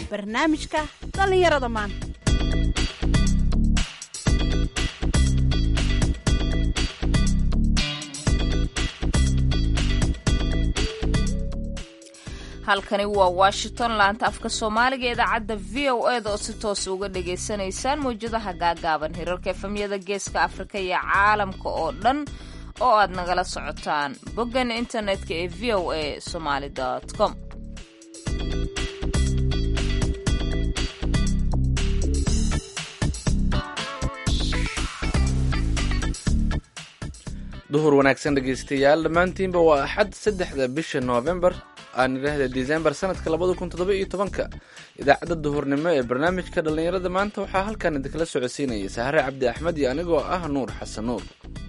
barnaamijka dhallinyarada maanta halkani waa washington laanta afka soomaaliga ee idaacadda v o e da oo si toosa uga dhagaysanaysaan mawjadaha gaagaaban hirarka efamyada geeska afrika iyo caalamka oo dhan oo aad nagala socotaan boggan internetka ee v o a somaali com duhur wanaagsan dhegaystayaal dhammaantiinba waa axad saddexda bisha noofembar aan idhaahda disembar sanadka labada kun toddoba iyo tobanka idaacadda duhurnimo ee barnaamijka dhallinyarada maanta waxaa halkan idinkala socodsiinaya sahare cabdi axmed iyo anigoo ah nuur xasan nuur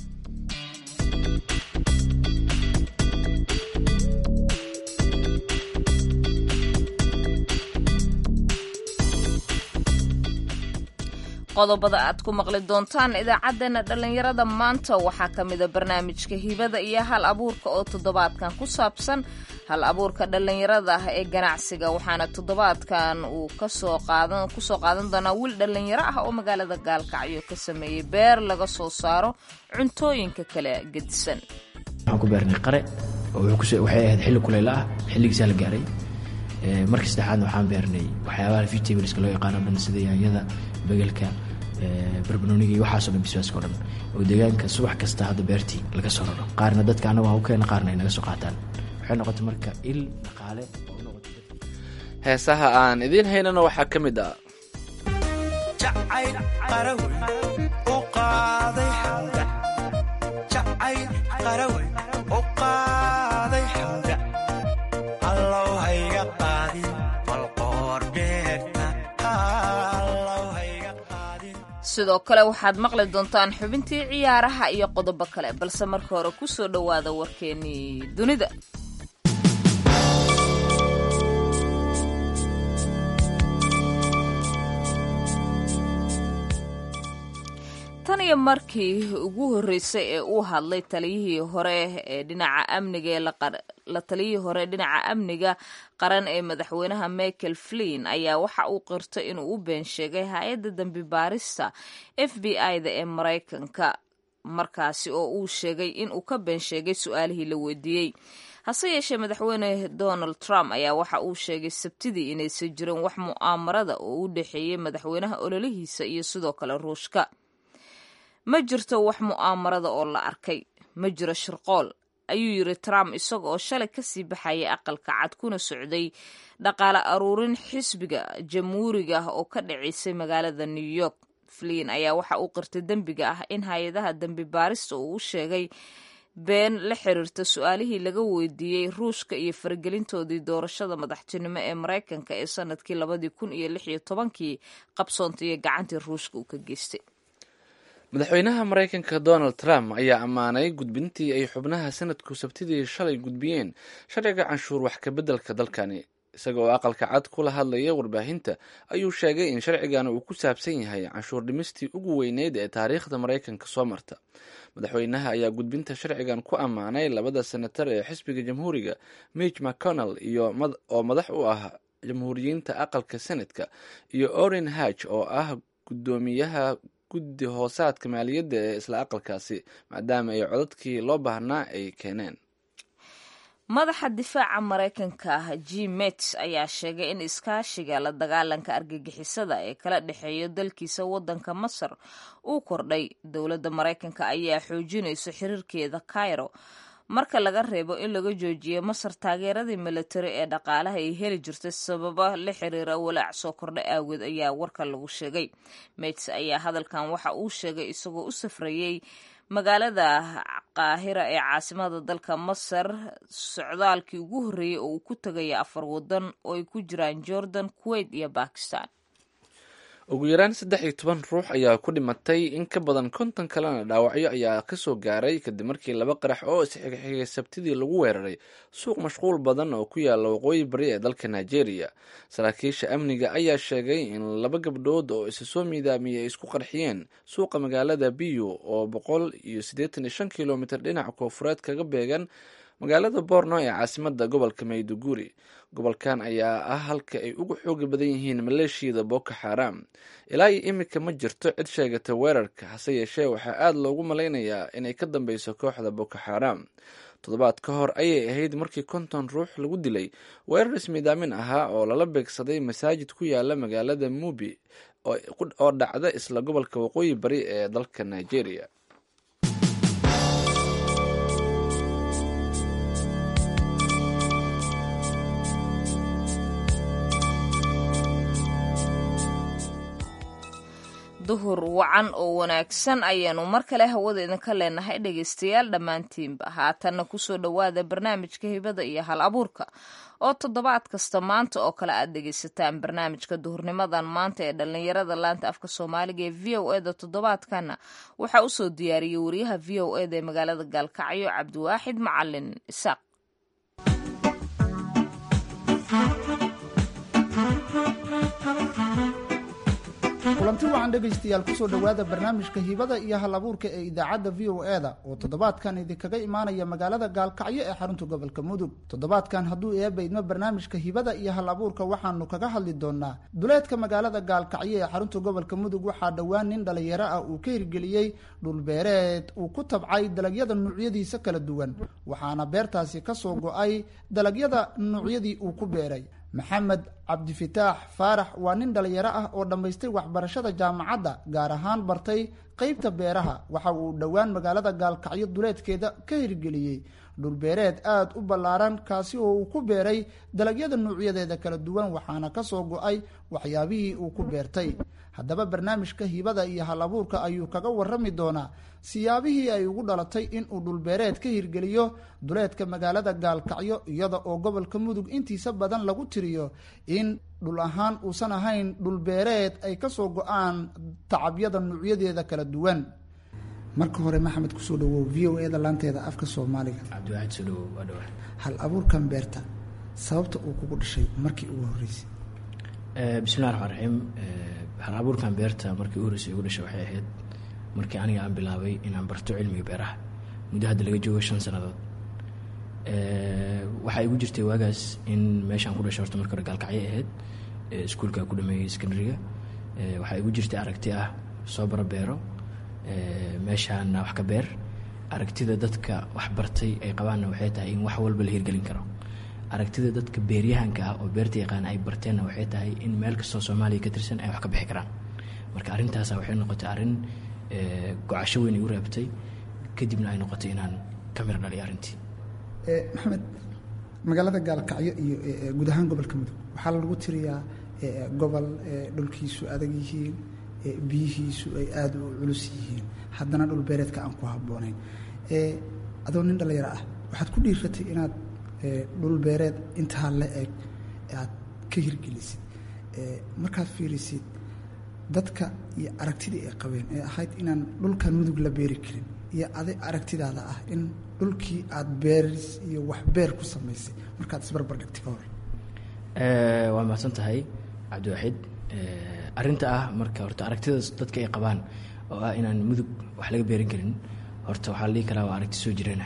qodobada aad ku maqli doontaan idaacaddeenna dhallinyarada maanta waxaa ka mida barnaamijka hibada iyo hal abuurka oo toddobaadkan ku saabsan hal abuurka dhallinyarada ah ee ganacsiga waxaana toddobaadkan uu kasoo qaadan kusoo qaadan doonaa wiil dhallinyaro ah oo magaalada gaalkacyo ka sameeyey beer laga soo saaro cuntooyinka kala gedisan waxaan ku beernay qare oo waxay ahayd xilli kuleyla ah xilligiisaa la gaaray markii saddexaadna waxaan beernay waxyaabaha vegetables-ka loo yaqaano dhan sida yaanyada begelka barbanooniga iyo waxaaso dhan bisbaaska o dhan oo deegaanka subax kasta hadda beertii laga soo raro qaarna dadka annagu ha u keena qaarna ay naga soo qaataan waxay noqotay marka il dhaqaale oo u noqotay heesaha aan idiin haynana waxaa ka mid ah jacayl qarawe u qaaday xawda jacayl qarawe u qaaday xawda allow hayga qaadin balqoor beerta allow hayga qaadin sidoo kale waxaad maqli doontaan xubintii ciyaaraha iyo qodobo kale balse marka hore ku soo dhowaada warkeennii dunida tan iyo markii ugu horreysay ee uu hadlay taliyihii hore ee dhinaca amniga ee la taliyihii hore dhinaca amniga qaran ee madaxweynaha michael flin ayaa waxa uu qirtay inuu u been sheegay hay-adda dambi baarista f b i-da ee maraykanka markaasi oo uu sheegay inuu ka been sheegay su-aalihii la weydiiyey hase yeeshee madaxweyne donald trump ayaa waxa uu sheegay sabtidii inaysan jirin wax mu'aamarada oo u dhexeeyey madaxweynaha ololihiisa iyo sidoo kale ruushka ma jirto wax mu'aamarada oo la arkay ma jiro shirqool ayuu yiri trump isaga oo shalay kasii baxayay aqalka cad kuna socday dhaqaale aruurin xisbiga jamhuuriga ah oo ka dhacaysay magaalada new york flin ayaa waxa uu qirtay dembiga ah in hay-adaha dembi baarista uu u sheegay been la xiriirta su-aalihii laga weydiiyey ruushka iyo faragelintoodii doorashada madaxtinimo ee maraykanka ee sanadkii labadii kun iyo lix iyo tobankii qabsoontay iyo gacantii ruushka uu ka geystay madaxweynaha maraykanka donald trump ayaa ammaanay gudbintii ay xubnaha sanadku sabtidii shalay gudbiyeen sharciga canshuur wax kabeddelka dalkani isaga oo aqalka cad kula hadlaya warbaahinta ayuu sheegay in sharcigan uu ku saabsan yahay canshuur dhimistii ugu weyneyd ee taariikhda maraykanka soo marta madaxweynaha ayaa gudbinta sharcigan ku ammaanay labada senatar ee xisbiga jamhuuriga mitch mcconnell iyo oo madax u ah jamhuuriyiinta aqalka senadka iyo orin haj oo ah guddoomiyaha guddi hoosaadka maaliyadda ee isla aqalkaasi maadaama ay codadkii loo baahnaa ay keeneen madaxa difaaca maraykanka ah jim mets ayaa sheegay in iskaashiga la dagaalanka argagixisada ee kala dhexeeya dalkiisa waddanka masar uu kordhay dowladda maraykanka ayaa xoojinayso xiriirkeeda cairo marka laga reebo in laga joojiyo masar taageeradii militari ee dhaqaalaha ay heli jirtay sababa la xiriira walaac soo kordha aageed ayaa warka lagu sheegay mets ayaa hadalkan waxa uu sheegay isagoo u safrayey magaalada qaahira ee caasimada dalka masar socdaalkii ugu horreeyey oo uu ku tegaya afar waddan oo ay ku jiraan jordan kuwait iyo bakistan ugu yaraan saddex iyo toban ruux ayaa ku dhimatay in ka badan konton kalena dhaawacyo ayaa kasoo gaaray kadib markii laba qarax oo isxigxigay sabtidii lagu weeraray suuq mashquul badan oo ku yaala waqooyi bari ee dalka nigeria saraakiisha amniga ayaa sheegay in laba gabdhood oo isa soo miidaamiyey isku qarxiyeen suuqa magaalada biyu oo boqol iyo siddeetan iyo shan kilomitr dhinaca koofureed kaga beegan magaalada borno ee caasimada gobolka mayduguri gobolkan ayaa ah halka ay ugu xooga badan yihiin maleeshiyada boko xaram ilaa iyo imika ma jirto cid sheegata weerarka hase yeeshee waxaa aada loogu malaynayaa inay ka dambeyso kooxda boko xaram toddobaad ka hor ayay ahayd markii konton ruux lagu dilay weerar ismiidaamin ahaa oo lala beegsaday masaajid ku yaala magaalada mubi oo dhacda isla gobolka waqooyi bari ee dalka nigeria duhur wacan oo wanaagsan ayaanu mar kale hawada idinka leenahay dhegaystayaal dhammaantiinba haatanna kusoo dhowaada barnaamijka hibada iyo hal abuurka oo toddobaad kasta maanta oo kale aad dhegaysataan barnaamijka duhurnimadan maanta ee dhallinyarada laanta afka soomaaliga ee v o eda toddobaadkana waxaa usoo diyaariyey wariyaha v o eda ee magaalada gaalkacyo cabdiwaaxid macalin isaaq kulanti wacan dhegaystayaal kusoo dhowaada barnaamijka hibada iyo hal abuurka ee idaacadda v o e da oo toddobaadkan idinkaga imaanaya magaalada gaalkacyo ee xarunta gobolka mudug toddobaadkan hadduu eeba idmo barnaamijka hibada iyo hal abuurka waxaanu kaga hadli doonaa duleedka magaalada gaalkacyo ee xarunta gobolka mudug waxaa dhowaan nin dhalinyaro ah uu ka hirgeliyey dhulbeereed uu ku tabcay dalagyada nuucyadiisa kala duwan waxaana beertaasi kasoo go-ay dalagyada nuucyadii uu ku beeray maxamed cabdifataax faarax waa nin dhalinyaro ah oo dhammaystay waxbarashada jaamacadda gaar ahaan bartay qeybta beeraha waxa uu dhowaan magaalada gaalkacyo duleedkeeda ka hirgeliyey dhulbeereed aada u ballaaran kaasi oo uu ku beeray dalagyada nuucyadeeda kala duwan waxaana kasoo go-ay waxyaabihii uu ku beertay haddaba barnaamijka hibada iyo hal abuurka ayuu kaga warami doonaa siyaabihii ay ugu dhalatay inuu dhulbeereed ka hirgeliyo duleedka magaalada gaalkacyo iyada oo gobolka mudug intiisa badan lagu tiriyo in dhul ahaan uusan ahayn dhulbeereed ay kasoo go-aan tacabyada nuucyadeeda kala duwan marka hore maxamed kusoo dhawow v o e da laanteeda afka soomaaliga cabdiwaxid soo dhawow waa dhawa hal abuurkan beerta sababta uu kugu dhashay markii ugu horreysay bismillahi raxmaan raxiim hal abuurkan beerta markii u horreysay igu dhashay waxay ahayd markii aniga aan bilaabay inaan barto cilmiga beeraha muddo hadda laga joogo shan sannadood waxaa igu jirtay waagaas in meeshaan ku dhashay horta marka hore gaalkacyo ahayd iskuulka ku dhameeyey secondaryga waxaa igu jirtay aragti ah soo bara beero meeshaana wax ka beer aragtida dadka wax bartay ay qabaanna waxay tahay in wax walba la hirgelin karo aragtida dadka beeryahanka ah oo beerta yaqaan ay barteenna waxay tahay in meel kastoo soomaaliya ka tirsan ay wax ka bixi karaan marka arrintaasa waxay noqotay arrin gocasho weyn igu reebtay kadibna ay noqotay inaan ka mir dhaliyo arrintii maxamed magaalada gaalkacyo iyo guud ahaan gobolka mudug waxaa lagu tiriyaa gobol dhulkiisu adag yihiin biyihiisu ay aada u culus yihiin haddana dhul beereedka aan ku habboonayn adoo nin dhallinyaro ah waxaad ku dhiiratay inaad dhul beereed intaa la eg aad ka hirgelisid markaad fiirisid dadka iyo aragtidii ay qabeen ee ahayd inaan dhulkan mudug la beeri karin iyo aday aragtidaada ah in dhulkii aada beeris iyo wax beer ku samaysay markaad isbarbar dhigtay ka hor waa mahadsan tahay cabdiwaxid arrinta ah marka horta aragtidaas dadka ay qabaan oo ah inaan mudug wax laga beerin karin horta waxaa la dhihi karaa waa aragti soo jireena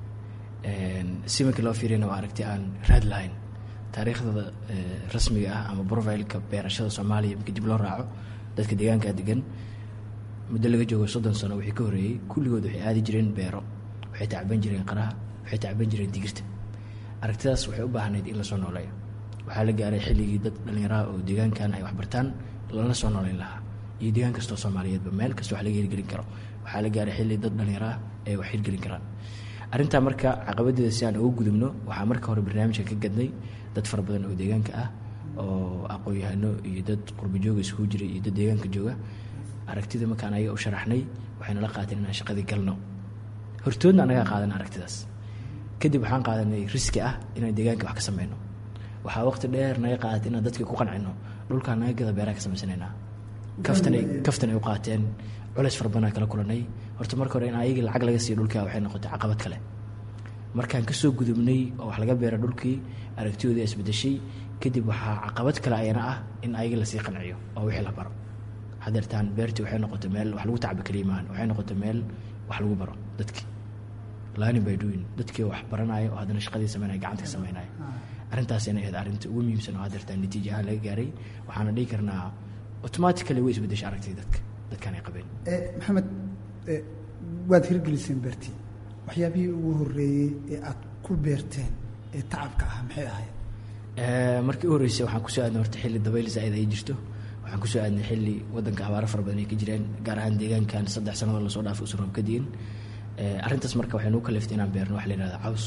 si markii loo fiiriyana waa aragti aan raad lahayn taariikhdada rasmiga ah ama profileka beerashada soomaaliya markii dib loo raaco dadka deegaankaa degan muddo laga joogo soddon sano wixii ka horreeyey kulligood waxay aadi jireen beero waxay tacban jireen qaraha waxay tacban jireen digirta aragtidaas waxay u baahnayd in lasoo nooleeyo waxaa la gaaray xilligii dad dhallinyaraha oo deegaankan ay waxbartaan lana soo nooleyn lahaa iyo deegaan kastoo soomaaliyeedba meel kasta wax laga hirgelin karo waxaa la gaaray xilli dad dhallinyaro ah ay wax hirgelin karaan arrintaa marka caqabadeeda si aan uga gudubno waxaa marka hore barnaamijka ka gadnay dad fara badan oo deegaanka ah oo aqoon-yahano iyo dad qurba jooga iskugu jira iyo dad deegaanka jooga aragtida markaan ayaga u sharaxnay waxayna la qaateen inaan shaqadii galno hortoodna anagaa qaadan aragtidaas kadib waxaan qaadanay riski ah inaan deegaanka wax ka sameyno waxaa waqti dheer naga qaadatay inaan dadkii ku qancino dhulkaan naga gada beeraha ka samaysanaynaa kaftanay kaftan ay u qaateen culays fara badanaa kala kulanay horta marka hore in ayagii lacag laga siiyo dhulkaa waxay noqotay caqabad kale markaan kasoo gudubnay oo wax laga beera dhulkii aragtiyoodii isbedeshay kadib waxaa caqabad kale ayana ah in ayagii lasii qanciyo oo wixii la baro hadeertaan beertii waxay noqotay meel wax lagu tacba kaliya maahan waxay noqotay meel wax lagu baro dadkii learning by doing dadkii wax baranaya oo haddana shaqadii sameynaya gacanta ka sameynaya arrintaas inay ahayd arrinta ugu muhiimsan oo haddeertaa natiija ahaan laga gaaray waxaana dhihi karnaa automatically way isbedeshay aragtida dadka dadkan ay qabeen maxamed eh, waad hirgeliseen beertii waxyaabihii ugu horeeyey ee aad ku beerteen ee tacabka ah maxay ahayd Eh, markii u horreysay waxaan kusoo aadnay horta xilli dabayl zaa'id ay jirto waxaan kusoo aadnay xilli wadanka abaaro fara badan ay ka jireen gaar ahaan deegaankan saddex sannadood lasoo dhaafay usan roob ka diin Eh, arrintaas marka waxay nagu kaliftay inaan beerno waxa la yihahda caws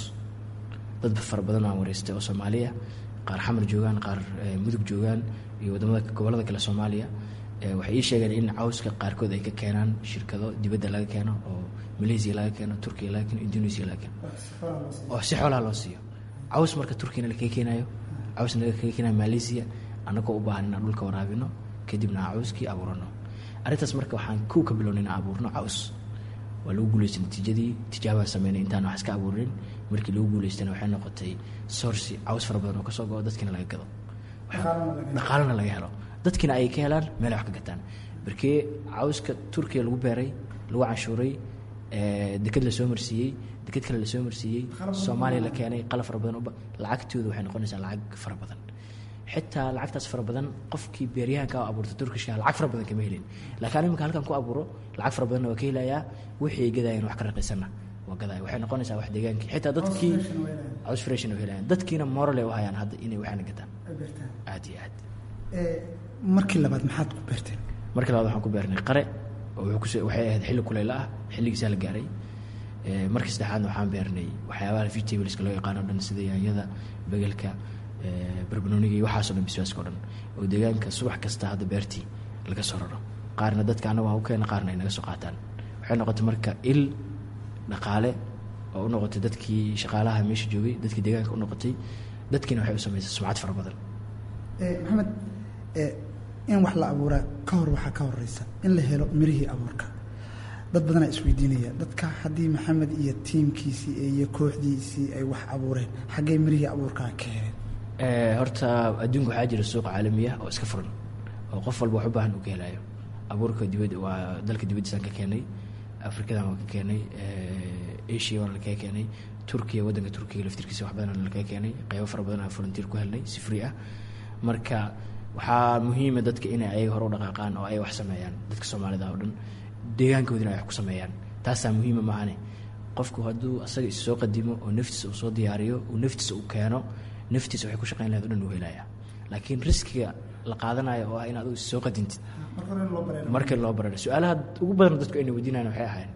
dad fara badan aan wareystay oo soomaaliya qaar xamar joogaan qaar eh, mudug joogaan iyo wadamada gobolada kale soomaaliya Eh, waxay ii sheegeen in cawska qaarkood ay ka keenaan shirkado dibadda laga keeno oo malaysia laga keeno turkiya laga keeno indonesia laga keeno oo si xoolaha loo siiyo caws marka turkiyana lakaga keenayo cawsna laga kaga keenayo malaysia annagoo u baahan inaan dhulka waraabino kadibna aan cawskii abuurano arrintaas marka waxaan kow ka bilownay inaan abuurno caws waa lagu guuleystay natiijadii tijaabaan sameynay intaan wax iska abuurin markii lagu guuleystana waxay noqotay sourci caws fara badan oo kasoo go-o dadkiina laga gado dhaqaalana laga helo dadkiina ay ka helaan meelay wax ka gataan markii cawska turkiya lagu beeray lagu canshuuray eh, deked lasoo marsiiyey deked kale lasoo marsiiyey soomaaliya la keenay qalab fara badan uba lacagtooda waxay noqonaysaa lacag fara badan xitaa lacagtaas fara badan qofkii beeryahanka oo abuurta turkishka lacag fara badan kama helin laakiin imika halkan ku abuuro lacag fara badanna waa ka helayaa wixii ay gadayeen wax ka raqiisanna waa gadaya waxay noqonaysaa wax deegaankii xitaa dadkii caws freshan oo helayaan dadkiina moral ay u hayaan hadda inay waxaana gataan aad iyo aad Eh, markii labaad maxaad ku beerteen marka labaad waxaan ku beernay qare oo wuxuu kus- waxay ahayd xilli kuleyla ah xilligiisaa la gaaray Eh, markii saddexaadna waxaan beernay waxyaabaha vegetables loo yaqaano o dhan sida yaanyada begelka eh, barbanooniga iyo waxaasoo dhan bisbaaska o dhan oo deegaanka subax kasta hadda beertii laga soo raro qaarna dadka annaga waa u keena qaarna ay naga soo qaataan waxay noqotay marka il dhaqaale oo u noqotay dadkii shaqaalaha meesha joogay dadkii deegaanka u noqotay dadkiina waxay u samaysay sumcad fara badan Eh, maxamed eh, in wax la abuuraa ka hor waxaa ka horeysa in la helo mirihii abuurka dad badanaa isweydiinaya dadka haddii maxamed iyo tiimkiisii iyo kooxdiisii ay wax abuureen xaggee mirihii abuurkaa ka heleen Eh, horta adduunka waxaa jira suuq caalami ah oo iska furan oo qof walba wax u baahan uu ka helayo abuurka dibad waa dalka dibaddiisaan ka keenay afrikadan waa ka keenay eh, asia waana lakaga keenay turkiya waddanka turkiga laftirkiisa wax badan lakaga keenay qeybo fara badan aan volunteer ku helnay si free ah marka waxaa muhiima dadka inay ayaga hore u dhaqaaqaan oo ay wax sameeyaan dadka soomaalida oo dhan deegaankoodina ay wax ku sameeyaan taasaa muhiima maahane qofku hadduu asaga is soo qadimo oo naftiisa uu soo diyaariyo uu naftiisa uu keeno naftiisa waxay ku shaqayn lahayd o dhan uu helaya laakiin riskiga la qaadanayo oo ah in adigu is soo qadintid marka loo bararo su-aalaha ugu badan dadku ayna weydiinayan waxay ahayn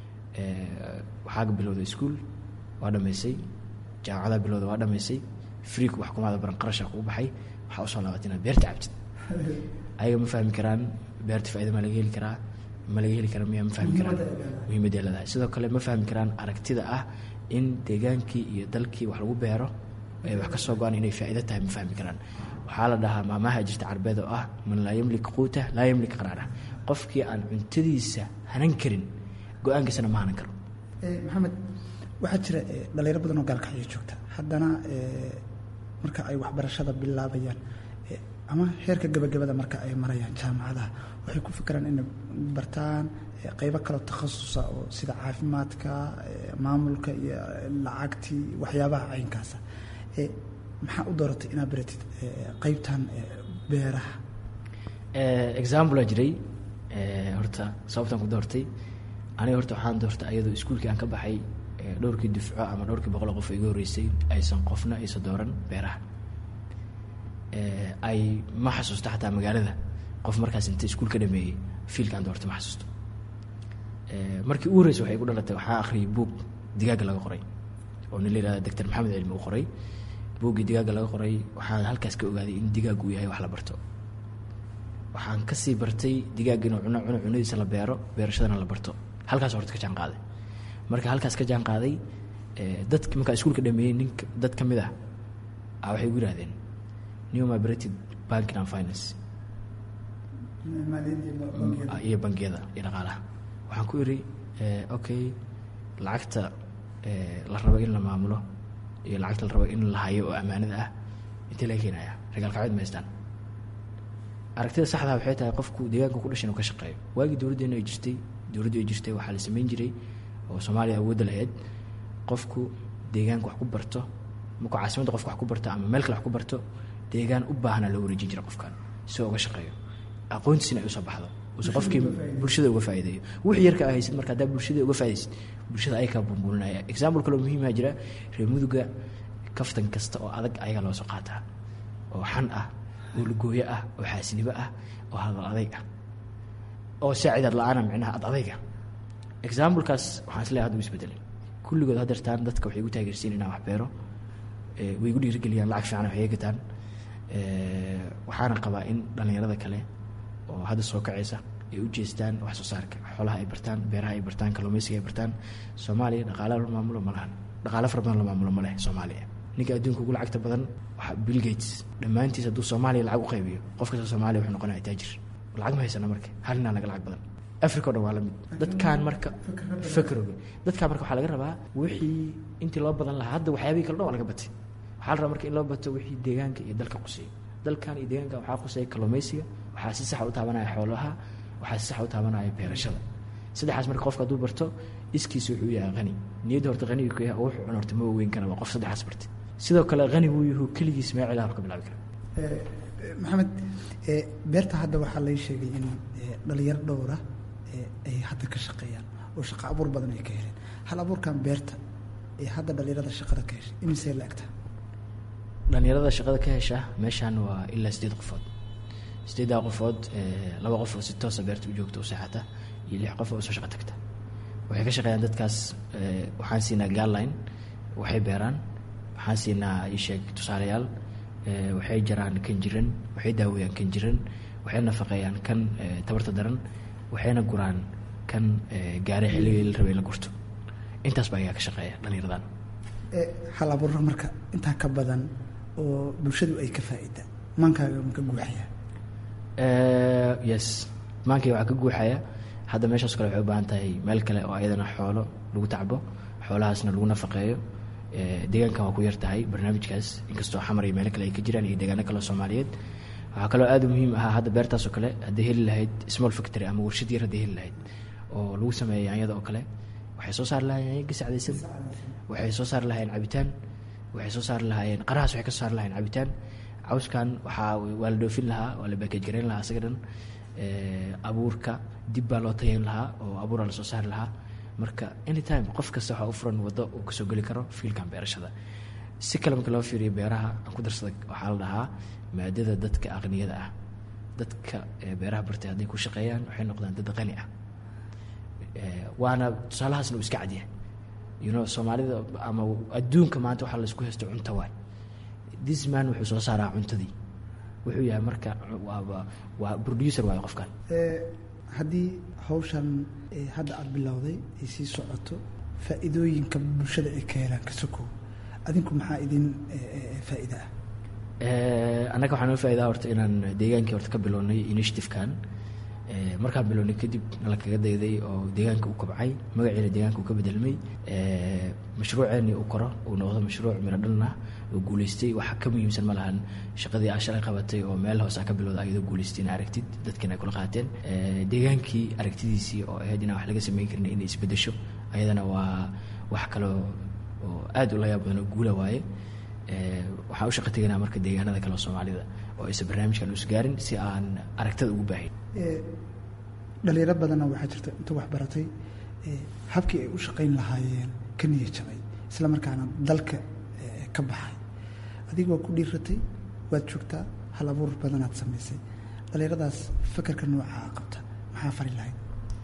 eh, waxaa bilowda iskuol waa dhammaysay jaamacadaa bilowda waa dhammaysay friiku wax kumaada baran qarashaa kugu baxay waxaa usoo laabatay inaad beerta cabtid ayaga ma fahmi karaan beerta faaida ma laga heli karaa ma laga heli karaa miya ma fahmi karaan muhiimadday leedahay sidoo kale ma fahmi karaan aragtida ah in deegaankii iyo dalkii wax lagu beero ay wax ka soo go-aan inay faa'iido tahay ma fahmi karaan waxaa la dhahaa maamaha jirta carbeed oo ah man laa yamlik quuta laa yamlik qaraara qofkii aan cuntadiisa hanan karin go-aankiisana ma hanan karo Eh, maxamed waxaa jira eh, dhalinyaro badan oo gaalkacyo joogta haddana eh, marka ay waxbarashada bilaabayaan eh, ama heerka gabagabada marka ay marayaan jaamacadaha waxay ku fikiraan inay bartaan eh, qeybo kaloo takhasusa oo sida caafimaadka eh, maamulka iyo eh, lacagtii waxyaabaha caynkaasa Eh, maxaa u dooratay inaad baratid eh, qeybtan eh, beeraha Eh, example aa jiray eh, horta sababtaan ku doortay aniga horta waxaan doortay ayadoo iskuulkii aan ka baxay eh, dhowrkii dufco ama dhowrkii boqol qof oo iga horreysay aysan qofna aysan dooran beeraha Eh, ay ma xasuusto xataa magaalada qof markaas inta iskuul ka dhameeyey fiilka aan doortay ma xasuusto Eh, markii ugu horreysay waxay ku dhalatay waxaa akhriyay buug digaaga laga qoray oo nin la yihahda doctor maxamed cilmi uu qoray buuggii digaaga laga qoray waxaan halkaas ka ogaaday in digaagu uu yahay wax la barto waxaan kasii bartay digaagga inuu cuno cuno cunadiisa la beero beerashadana la barto halkaas horta ka jaan qaaday marka halkaas ka jaan qaaday eh, dadki markaa iskuulka dhameeyey ninka dad ka mid ah a waxay igu yidhahdeen new mibrated banking and finance Ah, iyo bangiyada iyo dhaqaalaha waxaan ku iri eh, okay lacagta eh, la rabo in la maamulo iyo lacagta la rabo in la hayo oo ammaanada ah intee laga keenaya ragaalkacbeed ma haystaan aragtida saxdaa waxay tahay qofku deegaanka ku dhashan uu ka shaqeeyo waagii dowladdeena ay jirtay dowladdu ay jirtay waxaa la samayn jiray oo soomaaliya awoodda lahayd qofku deegaanka wax ku barto markuu caasimadda qofka wax ku barto ama meel kale wax ku barto deegaan u baahana loo wareejin jira qofkan si uga shaqeeyo aqoontiisina ay usoo baxdo use qofkii bulshada uga faa'iideeyo wixii yarka aa haysid marka haddaa bulshada uga faa'iidaysid bulshada ayakaa bumbuulinaya example kaloo muhiimaa jira reer muduga kaftan kasta oo adag ayagaa loo soo qaataa oo xan ah oo lugooyo ah oo xaasinimo ah oo hadal adayg ah oo saacidaad la-aana micnaha ad adayga examplekaas waxaan isleeyahay hadda u isbedelay kulligood hadeertaan dadka waxay igu taageersiin inaan wax beero way igu dhiirigeliyaan lacag fiican waxay gataan waxaana qabaa in dhallinyarada kale oo hadda soo kacaysa ay u jeestaan wax soo saarka xoolaha ay bartaan beeraha ay bartaan kalluumaysiga ay bartaan soomaaliya dhaqaala la maamulo ma lahan dhaqaalo fara badan la maamulo ma leh soomaaliya ninka adduunka ugu lacagta badan waa bill gates dhammaantiis hadduu soomaaliya lacag u qaybiyo qof kasta soomaaliya wuxuu noqonaya taajir lacag ma haysana marka hal ninaa laga lacag badan africa o dhan waa la mid dadkaan marka fakrooga dadkaan marka waxaa laga rabaa wixii intii loo badan lahaa hadda waxyaabihii kale dhan waa laga batay waxaa la rabaa marka in loo bato wixii deegaanka iyo dalka quseeyo dalkan iyo deegaanka waxaa quseeya kalluumaysiga waxaa si saxa u taabanaya xoolaha waxaa si saxa u taabanaya beerashada saddexaas marka qofka hadduu barto iskiisa wuxuu yahay qani niyadda horta qaniga ku yahay oo wuxuu cun horta ma weyn kara waa qof saddexaas bartay sidoo kale qani wuu yahu keligiis meel cilaha ka bilaabi kara maxamed beerta hadda waxaa lay sheegay in dhalinyaro dhowra ay hadda ka shaqeeyaan oo shaqo abuur badan ay ka heleen hal abuurkan beerta ee hadda dhalinyarada shaqada ka heshay imisee la egta dhalinyarada shaqada ka hesha meeshaan waa ilaa sideed qofood sideeddaa qofood laba qof oo si toosa beerta u joogta u seexata iyo lix qof oo soo shaqo tagta waxay ka shaqeeyaan dadkaas waxaan siinaa gaalline waxay beeraan waxaan siinaa isheeg tusaalayaal waxay jaraan kan jiran waxay daaweeyaan kan jiran waxay nafaqeeyaan kan tabarta daran waxayna guraan kan gaare xilligii la rabay in la gurto intaas baa ayaa ka shaqeeya dhalinyaradan hal abuurra marka intaa ka badan oo bulshadu ay ka faa'iida maankaaga ma ka guuxaya yes maankay waxaa ka guuxaya hadda meeshaas kale waxay u baahan tahay meel kale oo ayadana xoolo lagu tacbo xoolahaasna lagu nafaqeeyo deegaankan waa ku yar tahay barnaamijkaas inkastoo xamar iyo meelo kale ay ka jiraan iyo deegaano kale oo soomaaliyeed waxaa kaloo aad u muhiim ahaa hadda beertaasoo kale hadday heli lahayd small factory ama warshad yar hadday heli lahayd oo lagu sameeya yaanyada oo kale waxay soo saari lahayen yaanya gasacdaysan waxay soo saari lahayeen cabitaan waxay soo saari lahaayeen qarahaas waxay ka soo saari lahayeen cabitaan cawskan waxaa waa la dhoofin lahaa waa la bakeej garayn lahaa isaga dhan abuurka dib baa loo tayayn lahaa oo abuuraa lasoo saari lahaa marka anytime qof kasta waxaa u furan waddo uu kasoo geli karo fiilkan beerashada si kale marka loo fiiriyo beeraha aan ku darsada waxaa la dhahaa maadada dadka aqniyada ah dadka beeraha bartay hadday ku shaqeeyaan waxay noqdaan dad qani ah waana tusaalahaasna uu iska cadyahay you know soomaalida ama adduunka maanta waxaa laysku haysto cunto waay this man wuxuu soo saaraa cuntadii wuxuu yahay marka waaba waa producer waayo qofkan haddii hawshan hadda aada bilowday ay sii socoto faa'iidooyinka bulshada ay ka helaan ka sokow adinku maxaa idin faa'iida ah annaga waxaa noo faa'idaa horta inaan deegaankii horta ka bilownay initiative-kan markaan bilownay kadib nala kaga dayday oo deegaanka u kobcay magaciina deegaanka uu ka bedelmay mashruuceennii uu koro uu noqdo mashruuc miro dhalna oo guulaystay waxa ka muhiimsan ma lahan shaqadii aa shalay qabatay oo meel hoose aa ka bilowda ayadoo guulaystay ina aragtid dadkiina ay kula qaateen deegaankii aragtidiisii oo ahayd inaan wax laga samayn karin inay isbedesho ayadana waa wax kaloo oo aad u layaab badan oo guula waaye waxaan u shaqa teganaa marka deegaanada kale oo soomaalida oo aysan barnaamijkan us gaarin si aan aragtada ugu baahin dhalinyaro badanna waxaa jirta inta wax baratay habkii ay u shaqayn lahaayeen ka niya jabay isla markaana dalka ka baxay adigoo ku dhiiratay waad joogtaa hal abuur badanaad samaysay dhalinyaradaas fakerka noocaa qabta maxaa fari lahayd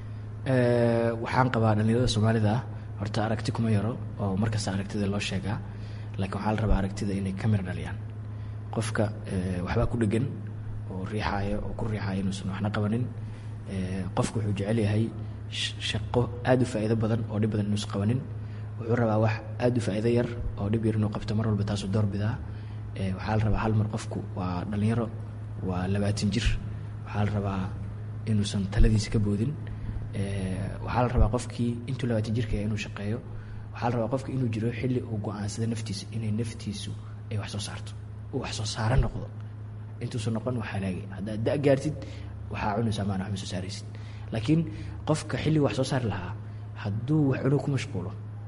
waxaan qabaa dhalinyarada soomaalida ah horta aragti kuma yaro oo markasta aragtida loo sheegaa laakiin waxaa la rabaa aragtida inay ka mir dhaliyaan qofka waxbaa ku dhegan oo riixaaya oo ku riixaaya inuusan waxna qabanin qofku wuxuu jecel yahay shaqo aada u faa'iido badan oo dhib badan inuusan qabanin wuxuu rabaa wax aada u faa'iido yar oo dhib yar inuu qabto mar walba taasoo door bidaa waxaa la rabaa hal mar qofku waa dhallinyaro waa labaatan jir waxaa la rabaa inuusan taladiisa ka boodin waxaa la rabaa qofkii intuu labaatan jirka yahay inuu shaqeeyo waxaa la rabaa qofki inuu jiro xilli uu go-aansada naftiisa inay naftiisu ay wax soo saarto uu wax soo saaro noqdo intuusan noqon wax halaagay haddaad da gaartid waxaa cunaysaa maana wax ma soo saaraysid laakiin qofka xilliga wax soo saari lahaa hadduu wax cunug ku mashquulo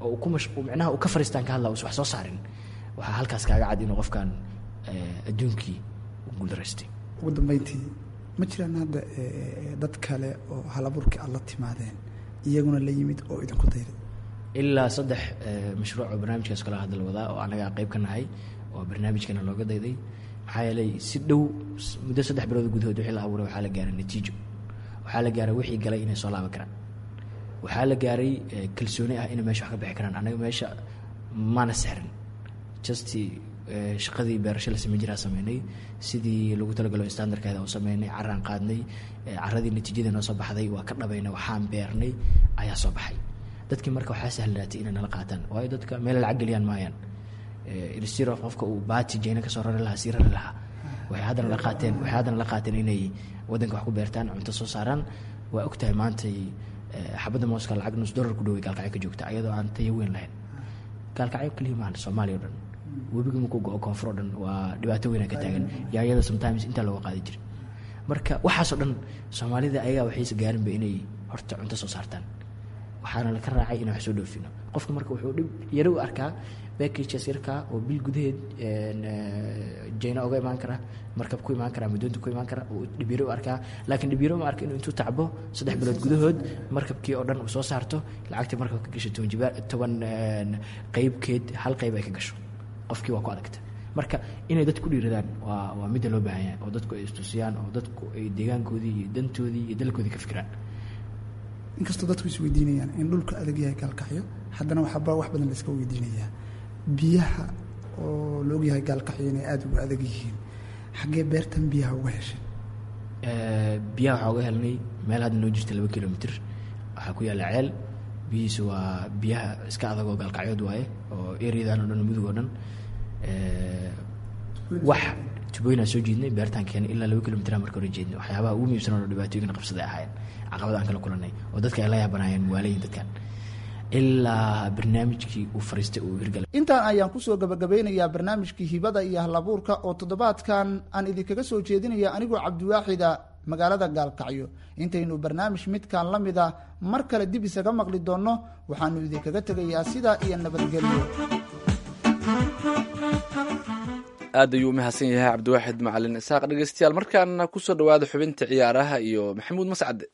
oo uu ku mash uu micnaha uu ka fariistaan ka hadla uusan wax soo saarin waxaa halkaas kaaga cad inuu qofkan eh, adduunkii u guuldaraystay ugu dambeyntii ma jiraan hadda eh, dad kale oo halaburkii aad la timaadeen iyaguna la yimid oo idinku dayday ilaa saddex eh, mashruuc oo barnaamijkaas kala hadal wadaa oo anaga qayb ka nahay oo barnaamijkana looga dayday maxaa yeelay si dhow s- muddo saddex bilood gudahood wixii la abuuray waxaa la gaaray natiijo waxaa la gaaray wixii galay inay soo laaban karaan waxaa la gaaray eh, kalsooni ah inay meesha wax ka bixi karaan anaga meesha maana sexrin just eh, shaqadii beerasho la sameyn jiraa sameynay sidii lagu talagalo standardkeeda u sameynay caraan qaadnay eh, caradii natiijada noo soo baxday waa ka dhabaynay waxaan beernay ayaa soo baxay dadkii marka waxaa sahlanaatay inay nala qaataan waayo dadka meel lacag geliyaan maayaan ilstiro qofka uu baati jeyna kasoo rari lahaa sii rari lahaa waxay haddana la qaateen waxay haddana la qaateen inay waddanka wax ku beertaan cunto soo saaraan waa og tahay maantay eh, xabadda mooska lacag nus dollar ku dhoway gaalkacyo ka joogta ayadoo aan tayo weyn lahayn gaalkacyo keliya maahan soomaaliya o dhan webiga markuu go-o koonfur oo dhan waa dhibaato weyna ka taagan yaayada sometimes intaa looga qaadi jira marka waxaasoo dhan soomaalida ayagaa waxayse gaarinba inay horta cunto soo saartaan waxaana laka raacay inaan wax soo dhoofino qofka marka wuxuu dhib yaro u arkaa backages yarkaa oo bil gudaheed jayna oga imaan kara markab ku imaan kara madoonta ku imaan kara uu dhibyaro u arkaa laakiin dhibyaro ma arka inuu intuu tacbo saddex bilood gudahood markabkii oo dhan uu soo saarto lacagtii markabka gasho toban jibaar toban qeybkeed hal qeyb ay ka gasho qofkii waa ku adagta marka inay dadku dhiiradaan waa waa midda loo baahan yahay oo dadku ay istusiyaan oo dadku ay deegaankoodii iyo dantoodii iyo dalkoodii ka fikiraan inkastoo dadku is weydiinayaan in dhulka adag yahay gaalkacyo haddana waxba wax badan la iska weydiinayaa biyaha oo la ogyahay gaalkacyo inay aada ugu adag yihiin xaggee beertan biyaha uga heshay Eh, biyaha waxaa uga helnay meel hadda noo jirta laba kilomitr waxaa ku yaalla ceel biyihiisu waa biyaha iska adag oo gaalkacyood waaye oo ereyadan oo dhan mudug oo dhan Eh, wax tubooyinaan soo jeednay beertaan keenay ilaa laba kilomitr marka hore jeednay waxyaabaha ugu muhiimsan oo dhibaatooyinka qabsaday ahaayeen caqabada aan kala kulanay oo dadka ay la yaabanaayeen waalayin dadkan ilaa barnaamijkii uu fariistay uu hirgalay intaan ayaan kusoo gabagabeynayaa barnaamijkii hibada iyo halabuurka oo toddobaadkan aan idinkaga soo jeedinaya anigoo cabdiwaaxida magaalada gaalkacyo intaynu barnaamij midkan la mida mar kale dib isaga maqli doonno waxaanu idinkaga tegayaa sidaa iyo nabadgelyo aad ayuu u mahadsan yahay cabdiwaaxid macalin isaaq dhegeystayaal markaana kusoo dhawaada xubinta ciyaaraha iyo maxamuud mascade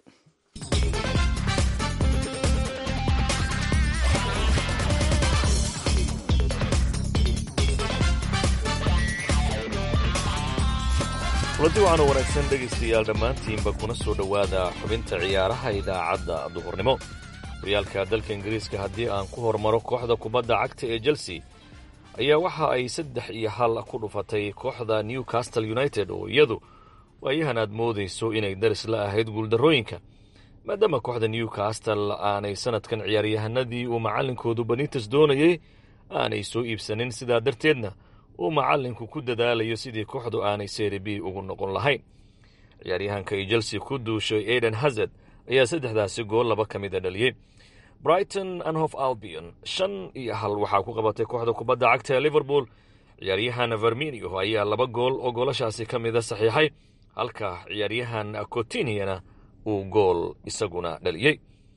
kulanti waxaana wanaagsan dhegaystayaal dhammaantiinba kuna soo dhowaada xubinta ciyaaraha idaacadda duhurnimo horyaalka dalka ingiriiska haddii aan ku hormaro kooxda kubadda cagta ee chelsea ayaa waxa ay saddex iyo hal ku dhufatay kooxda newcastle united oo iyadu waayahan aad moodayso inay daris la ahayd guuldarrooyinka maadaama kooxda newcastle aanay sanadkan ciyaaryahanadii uu macallinkoodu benites doonayey aanay soo iibsanin sidaa darteedna uu macallinku ku dadaalayo sidii kooxdu aanay seri b ugu noqon lahayn ciyaaryahanka ay chelsea ku duushay aiden hazard ayaa saddexdaasi gool laba ka mida dhaliyey brighton anhof albion shan iyo hal waxaa ku qabatay kooxda kubadda cagta ee liverpool ciyaaryahan verminio ayaa laba gool oo goolashaasi ka mida saxiixay halka ciyaaryahan cotiniana uu gool isaguna dhaliyey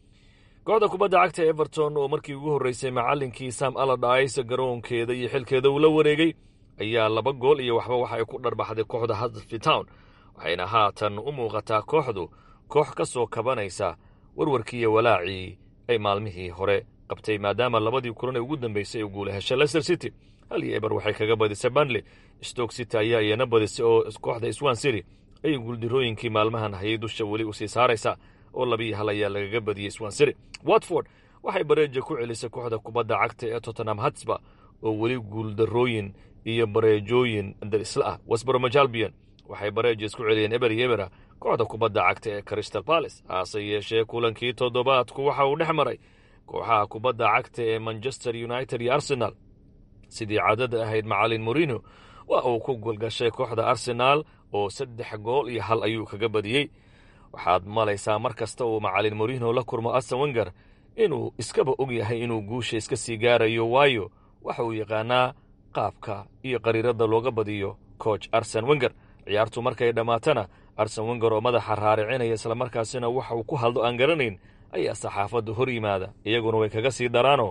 kooxda kubadda cagta everton oo markii ugu horreysay macallinkii sam aladais garoonkeeda iyo xilkeeda uu la wareegay ayaa laba gool iyo waxba waxa ay ku dharbaxday kooxda huddersfield town waxayna haatan u muuqataa kooxdu koox ka soo kabanaysa warwarkii iyo walaacii ay maalmihii hore qabtay maadaama labadii kulan ee ugu dambeysay ay guula heshay leicester city hal iyo eber waxay kaga badisay banley stoke city ayaa iyana badisay oo kooxda swan city ay guuldirooyinkii maalmahan hayay dusha weli usii saaraysa oo labiiyo hal ayaa lagaga badiyey swan city watford waxay bareeja ku celisay kooxda kubadda cagta ee tottenham hatsba oo weli guuldarooyin iyo bareejooyin darisla ah wesbromajalbion waxay bareeja isku celiyeen eber iyo ebera kooxda kubadda cagta ee crystal palace hase yeeshee kulankii toddobaadku waxa uu dhex maray kooxaha kubadda cagta ee manchester united iyo arsenal sidii caadada ahayd macalin morino waa uu ku golgashay kooxda arsenaal oo saddex gool iyo hal ayuu kaga badiyey waxaad malaysaa mar kasta uu macalin morino la kurmo arsen wenger inuu iskaba og yahay inuu guusha iska sii gaarayo waayo waxa uu yaqaanaa qaabka iyo qariiradda looga badiyo coach arsen wenger ciyaartu markay dhammaatana arsen wenger oo madaxa raaricinaya islamarkaasina waxa uu ku hadlo aan garanayn ayaa saxaafadda hor yimaada iyaguna way kaga sii daraanoo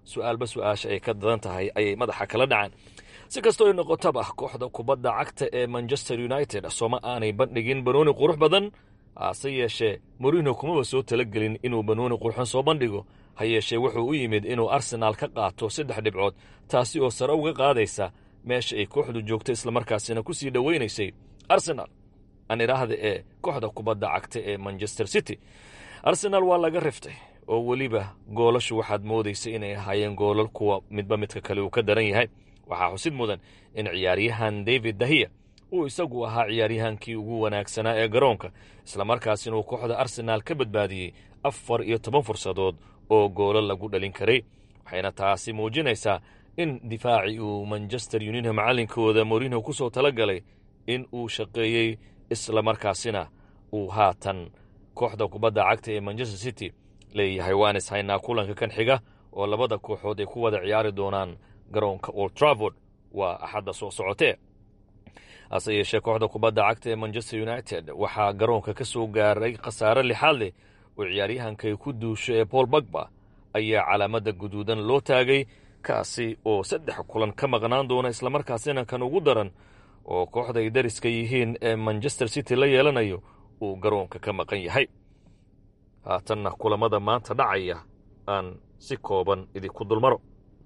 su-aalba su-aasha ay ka dadan tahay ayay madaxa kala dhacaan si kastoo ay noqotaba kooxda kubadda cagta ee manchester united sooma aanay bandhigin banooni qurux badan hase yeeshee morino kumaba soo talagelin inuu banooni qurxon soo bandhigo ha yeeshee wuxuu u yimid inuu arsenaal ka qaato saddex dhibcood taasi oo sare uga qaadaysa meesha ay kooxdu joogto islamarkaasina ku sii dhoweynaysay arsenaal aan idhaahda ee kooxda kubadda cagta ee manchester city arsenaal waa laga riftay oo weliba goolashu waxaad moodaysay inay ahaayeen goolal kuwa midba midka kale uu ka daran yahay waxaa xusid mudan in ciyaaryahan david dahiya uu isagu ahaa ciyaaryahankii ugu wanaagsanaa ee garoonka islamarkaasina uu kooxda arsenaal ka badbaadiyey afar iyo toban fursadood oo goolo lagu dhalin karay waxayna taasi muujinaysaa in difaacii uu manchester united macallinkooda morino ku soo tala galay in uu shaqeeyey islamarkaasina uu haatan kooxda kubadda cagta ee manchester city leeyahay waan is haynaa kulanka kan xiga oo labada kooxood ay ku wada ciyaari doonaan garoonka old travord waa axadda soo socotee hase yeeshee kooxda kubadda cagta ee manchester united waxaa garoonka ka soo gaaray khasaare lixaad leh oo ciyaaryahankay ku duusho ee paul bagba ayaa calaamadda guduudan loo taagay kaasi oo saddex kulan ka maqnaan doona islamarkaasina kan ugu daran oo kooxda ay dariska yihiin ee manchester city la yeelanayo uu garoonka ka maqan yahay haatanna kulamada maanta dhacaya aan si kooban idinku dulmaro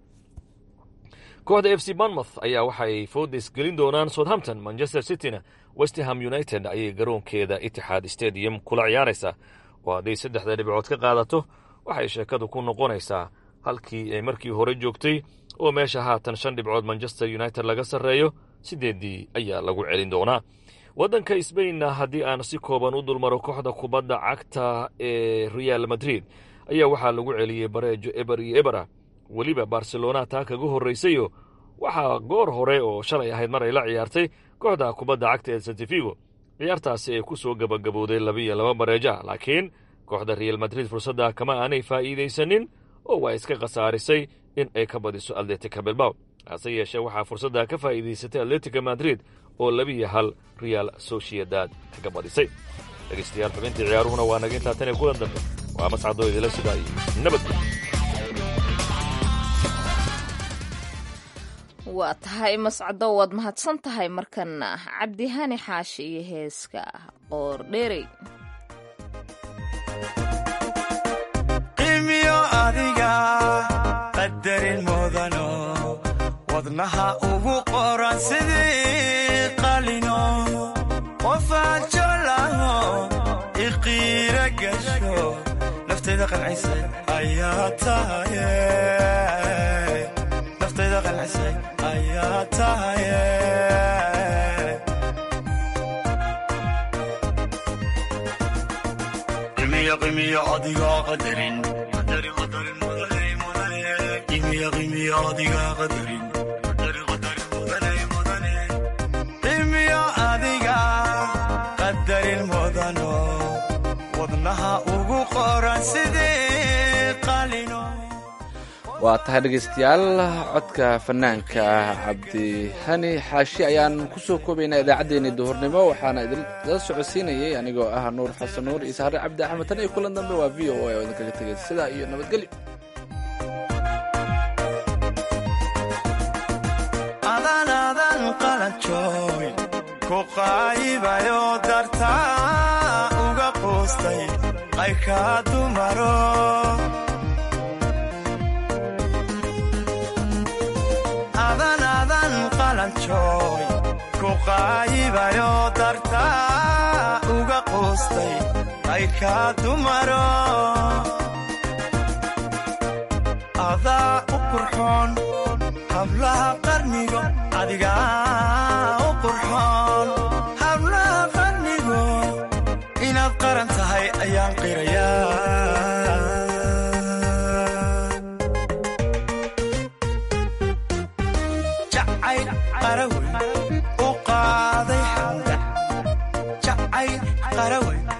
kooxda f c banmouth ayaa waxaay foodays gelin doonaan southampton manchester cityna westerham united ayay garoonkeeda itixaad stadium kula ciyaaraysaa oo hadday saddexda dhibcood ka qaadato waxay sheekadu ku noqonaysaa halkii ay markii hore joogtay oo meesha haatan shan dhibcood manchester united laga sarreeyo sideeddii ayaa lagu celin doonaa waddanka sbainna haddii aan si kooban u dulmaro kooxda kubadda cagta ee real madrid ayaa waxaa lagu celiyey bareejo eber iyo ebera weliba barcelona taa kaga horraysayo waxaa goor hore oo shalay ahayd mar ay la ciyaartay kooxda kubadda cagta ee santifigo ciyaartaasi ay ku soo gabagabowday labiiyo laba bareeja laakiin kooxda real madrid fursadda kama aanay faa'iidaysanin oo waa iska khasaarisay in ay ka badiso atletica bilbaw hase yeeshee waxaa fursadda ka faa'iidaysatay atletica madrid oo labiiyo hal real sociedad kaga badisay dhegeystayaal xubintii ciyaaruhuna waa naga intaa tan iyo kulan dambe waa mascadoo idila sidaa iyo nabadgel waa tahay mascado waad mahadsan tahay markana cabdihani xaashi iyo heeska qoor dheerey qiimiyo adiga qadarin mudano wadnaha ugu qoran sidii qalino qofaad jolaho iqiira gasho naftayda qancisay ayaa tahaye naftayda qancisay ayaa tahaye qimiyo qimiyo adiga qadarin qadarin qadarin mudane mudane qimiyo qimiyo adiga qadarin qadarin qadarin mudane mudane qimiyo adiga qadarin mudano wadnaha ugu qoran sidii qalino waa tahay dhegaystayaal codka fanaanka cabdihani xaashi ayaan kusoo koobaynaa idaacaddeenii duhurnimo waxaana idinla socodsiinayay anigoo ah nuur xasan nuur iyo sahre cabdi axmed tan iyo kulan dambe waa v o a oo idinkaga tegay sidaa iyo nabadgelyo adan adan qalanjooy ku qaayibayo dartaa uga quustay qaykaa dumaro adan adan qalanjooy ku qaayibayo dartaa uga quustay qaykaa dumaro adaa u qurxoon hablaha qarnigo adigaa u qurxoon hablaha qarnigo inaad qaran tahay ayaan qirayaa jacayl qarawey u qaaday xamda jacayl qarawey